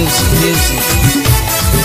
Music, music.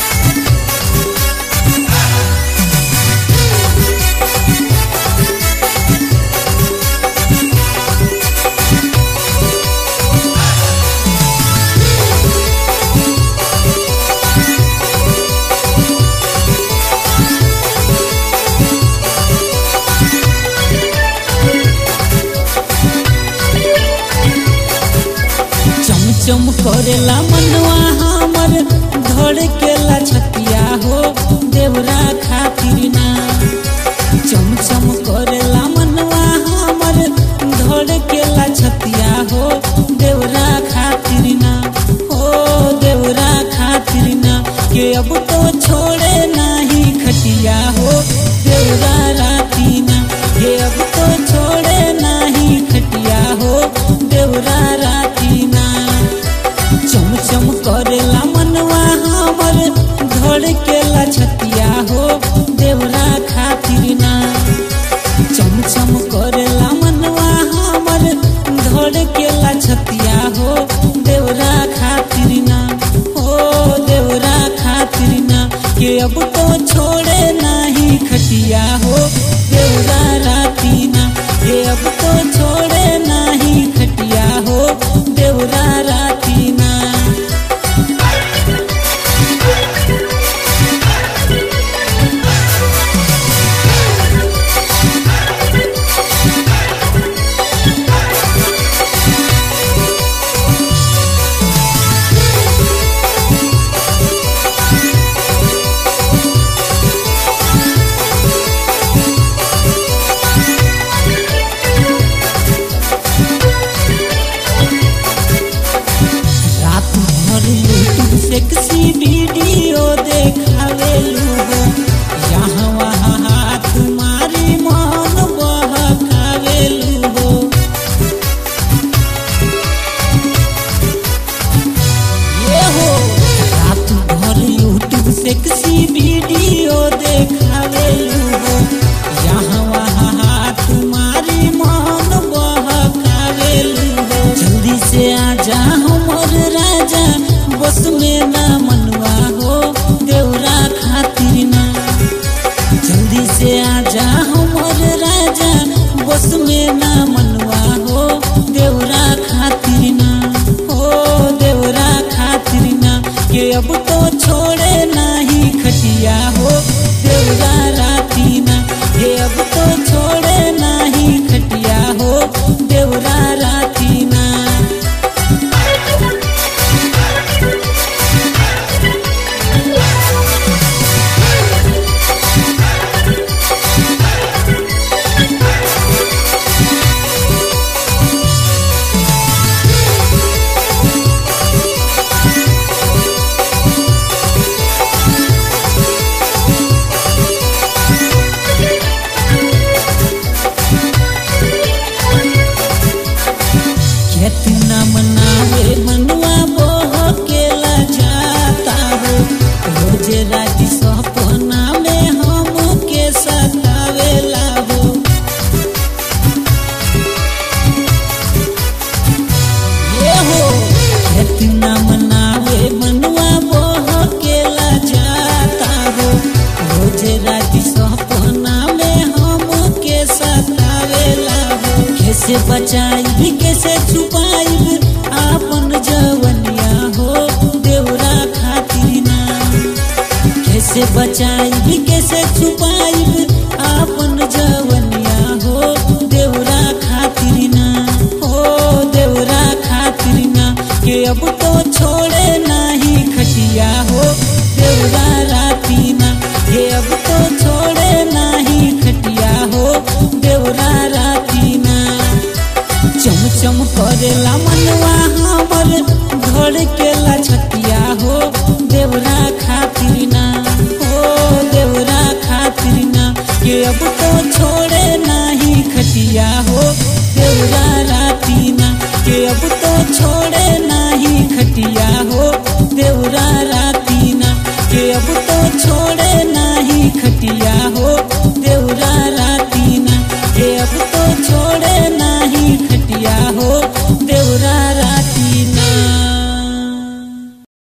चमचम करेला मनवा हमर धड़केला छतिया हो देवरा खातिर ना चमचम करेला मनवा हमर धड़केला छतिया हो देवरा खातिर ना हो देवरा खातिर ना के अब तो छोड़े नाही खटिया हो देवरा राती ना के अब तो छोड़े नाही खटिया हो देवरा राती ना चमचम करेला मनवा हमर धड़केला छतिया हो देवरा खातिर ना चमचम करेला मनवा हमर धड़केला छतिया हो देवरा खातिर ना हो देवरा खातिर ना के अब तो छोड़े नाही खटिया हो देवरा राती ना के अब तो छोड़े नाही खटिया हो देवरा राती ना रात भर यूट्यूब सेक्सी वीडियो देखावेलू हो यहाँ वहाँ हाथ मारी मन बहकावेलू हो ये हो रात भर यूट्यूब सेक्सी वीडियो देखावेलू हो यहाँ वहाँ हाथ मारी मन बहकावेलू हो जल्दी से आजा हमर राजा बस में ना मनवा हो देवरा खातिर ना जल्दी से आजा हमर राजा बस में ना मनवा हो देवरा खातिर ना हो देवरा खातिर ना के अब तो छोड़े नाही खटिया हो देवरा राती ना के अब तो छोड़े नाही खटिया हो देवरा राती ना कितना मनावे मनवा बोह केला जाता हो रोज रात सपना में हम के सतावेला हो ये हो कितना मनावे मनवा बोह केला जाता हो रोज रात सपना में हम के सतावेला हो कैसे बचाई कैसे छुपाई आपन जवनिया हो देवरा खातिर ना कैसे बचाई कैसे छुपाई आपन जवनिया हो देवरा खातिर ना हो देवरा खातिर ना के अब तो छोड़े नाही खटिया हो देवरा राती ना के अब तो छोड़े नाही खटिया हो देवरा राती ना चमचम करेला मनवा हमर धड़केला छतिया हो देवरा खातिर ना हो देवरा खातिर ना के अब तो छोड़े नाही खटिया हो देवरा राती ना के अब तो छोड़े नाही खटिया